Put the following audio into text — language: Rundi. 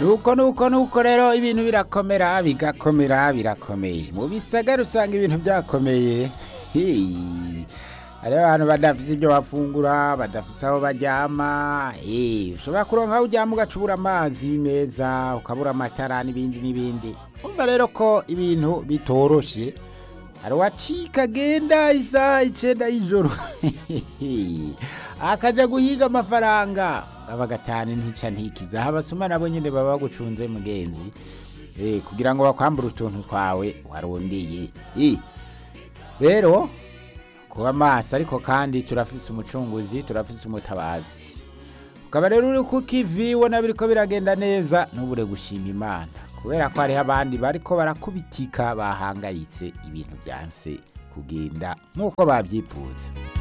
nuko nuko nuko rero ibintu birakomera bigakomera birakomeye mu bisagara usanga ibintu byakomeye Hey. hariho abantu badafise ibyo bafungura badafise aho baryama Eh, ushobora kuronka aho uryama ugacubura amazi meza ukabura amatara n'ibindi n'ibindi umva rero ko ibintu bitoroshe hari uwacika agenda isaha icenda y'ijoro akaja guhiga amafaranga aba gatanu ntica ntikiza aho abasuma nabo nyene baba bagucunze mugenzi Eh, kugira ngo bakwambure utuntu twawe warondeye Eh, rero kuba maso ariko kandi turafise umucunguzi turafise umutabazi ukaba rero uri ku kivi ubona biriko biragenda neza ntubure gushima imana kubera ko hariho abandi bariko barakubitika bahangayitse ibintu byanse kugenda nk'uko bavyipfuza